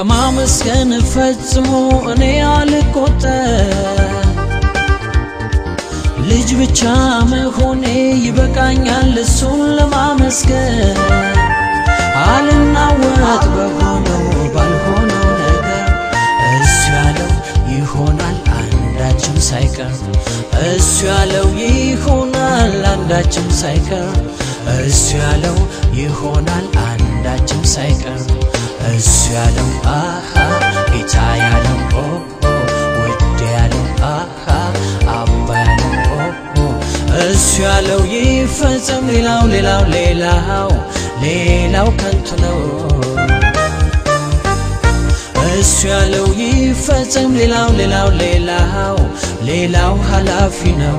ከማመስገን ፈጽሞ እኔ አልቆጠር ልጅ ብቻ መሆኔ ይበቃኛል እሱን ለማመስገን አልናወጥ በሆነው ባልሆነው ነገር እሱ ያለው ይሆናል አንዳችም ሳይቀር እሱ ያለው ይሆናል አንዳችም ሳይቀር እሱ ያለው ይሆናል አንዳችም ሳይቀር እሱ ያለው አሃ ጌታ ያለው ኦ ኦ ውድ ያለው አሃ አባ ያለው ኦ ኦ እሱ ያለው ይፈጸም ሌላው ሌላው ሌላው ሌላው ከንቱ ነው እሱ ያለው ይፈጸም ሌላው ሌላው ሌላው ሌላው ኃላፊ ነው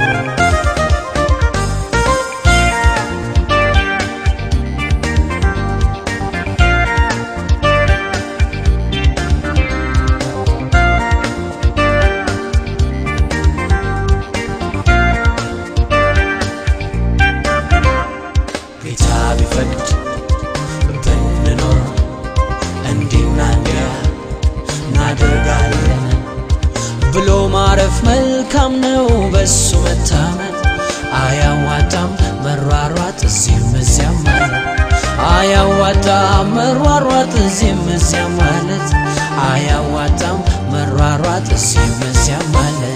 ጌታ ቢፈቅድ ብንኖር እንዲና እንዲያ እናደርጋለን ብሎ ማረፍ መልካም ነው። በሱ መታመን አያዋጣም መሯሯጥ እዚህም እዚያም ማለት አያዋጣም መሯሯጥ እዚህም እዚያም ማለት አያዋጣም መሯሯጥ እዚህም እዚያም ማለት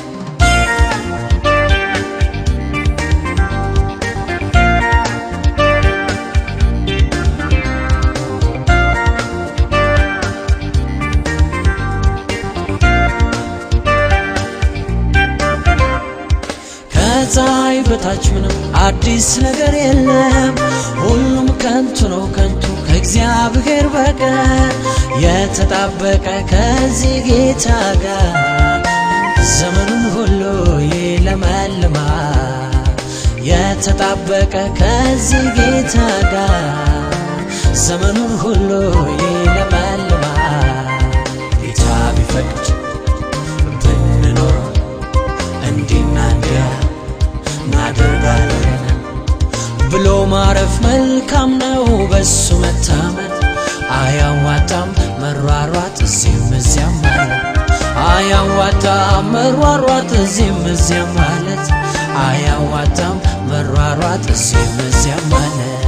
ከፀሐይ በታች ምንም አዲስ ነገር የለም። ሁሉም ከንቱ ነው ከንቱ ከእግዚአብሔር በቀር የተጣበቀ ከዚህ ጌታ ጋር ዘመኑን ሁሉ ይለመልማል። የተጣበቀ ከዚህ ጌታ ጋር ዘመኑን ሁሉ ይለመልማል። ጌታ ቢፈቅድ ብንኖር እንዲና እንዲያ እናደርጋለን ብሎ ማረፍ መልካም ነው። በሱ መታመን አያዋጣም መሯሯጥ እዚህም እዚያም ማለት አያዋጣም መሯሯጥ እዚህም እዚያም ማለት አያዋጣም መሯሯጥ እዚህም እዚያም ማለት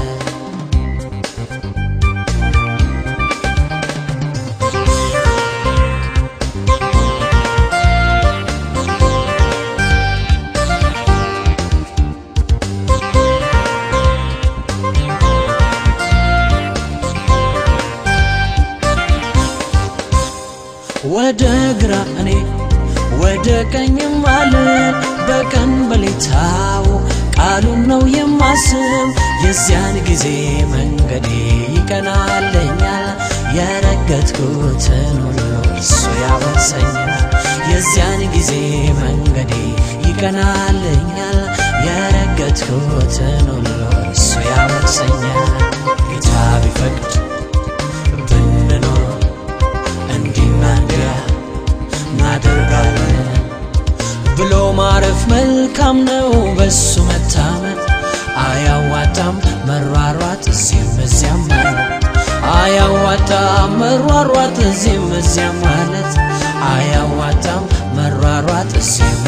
ወደ ግራ እኔ ወደ ቀኝም አለን በቀን በሌታው ቃሉን ነው የማስብ የዚያን ጊዜ መንገዴ ይቀናለኛል የረገጥኩትን ሁሉ እሱ ያወርሰኛል የዚያን ጊዜ መንገዴ ይቀናለኛል የረገጥኩትን ሁሉ እሱ ያወርሰኛል ጌታ ቢፈቅድ ብንኖር እንዲና እንዲያ እናደርጋለን ብሎ ማረፍ መልካም ነው። በሱ መታመን አያዋጣም መሯሯጥ እዚህም እዚያም ማለት አያዋጣም መሯሯጥ እዚህም እዚያም ማለት አያዋጣም መሯሯጥ እዚህም